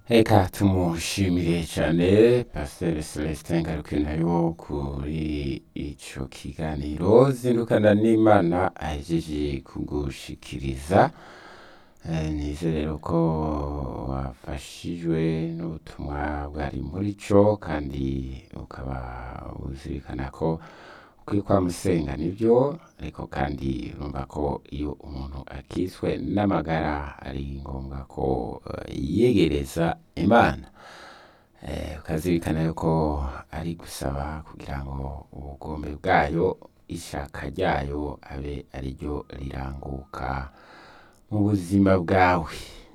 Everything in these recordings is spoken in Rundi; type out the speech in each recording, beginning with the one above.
Reka tumushimire cane Pasiteri Celestin Ngarukwinayo kuri ico kiganiro zindukana n'Imana ahejeje kugushikiriza Eh, nizere rero ko wafashijwe n'ubutumwa bwari muri co kandi ukaba uzirikana ko ukwiye kwamusenga nivyo ariko kandi urumva ko iyo umuntu akitswe n'amagara ari ngombwa ko eh, yiyegereza Imana Eh, ukazirikana yuko ari gusaba kugira ngo ubugombe bwayo ishaka ryayo abe ariryo riranguka mu buzima bwawe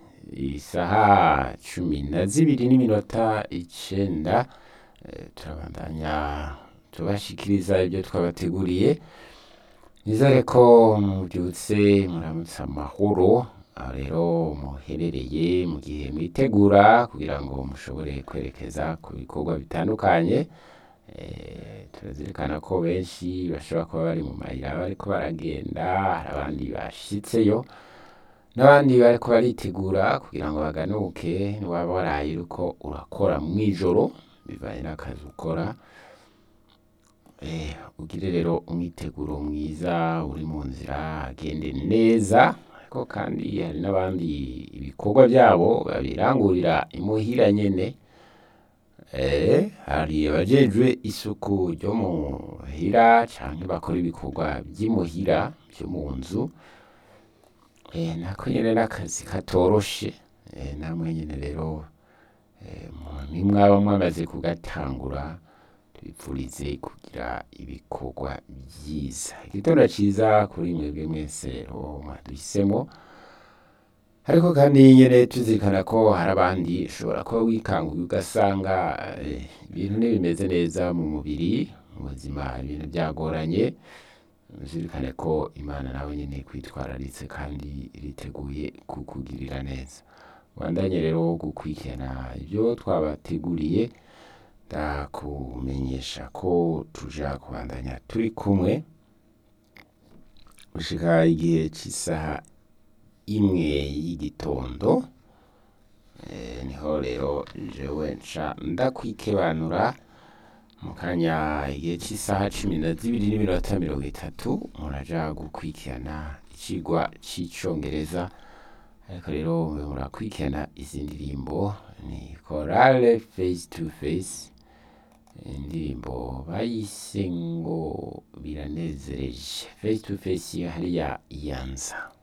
isaha cumi na zibiri n'iminota icenda eh, turabandanya tubashikiriza ibyo twabateguriye nizere ko mubyutse muramutse amahoro aho rero muherereye mu gihe mwitegura kugira ngo mushobore kwerekeza ku bikorwa bitandukanye Eh, turazirikana ko benshi bashobora kuba bari mu mayira bariko baragenda hari abandi bashitseyo n'abandi bariko baritegura kugira ngo baganuke niwaba waraye uriko urakora mw'ijoro bivanye n'akazi ukora Eh, ugire rero umwiteguro mwiza uri mu nzira agende neza ariko kandi hari n'abandi ibikorwa byabo babirangurira imuhira nyene Eh, hari abajejwe isuku ryo muhira canke bakora ibikorwa vy'imuhira vyo mu nzu Eh, nako nyene n'akazi katoroshe Eh, namwe nyene rero eh, mu- nimwaba mwamaze kugatangura tubipfurize kugira ibikorwa vyiza igitondo ciza kuri mwebwe mwese rero mwaduhisemo ariko kandi nyene tuzirikana ko hari abandi ushobora kuba wikanguye ugasanga eh, ibintu ntibimeze neza mu mubiri mu buzima ibintu byagoranye uzirikane ko imana nawe nyene kwitwararitse kandi iriteguye kukugirira neza bandanye rero gukurikirana ibyo twabateguriye ndakumenyesha ko tuja kubandanya turi kumwe gushika igihe c'isaha imwe y'igitondo Eh, niho rero jewe nca ndakwikebanura mu kanya igihe c'isaha cumi na zibiri n'iminota mirongo itatu muraja gukurikirana icigwa c'icongereza ariko rero mube murakurikirana izi ndirimbo ni korale face to face indirimbo bayise ngo biranezereje face to face hariya iyanza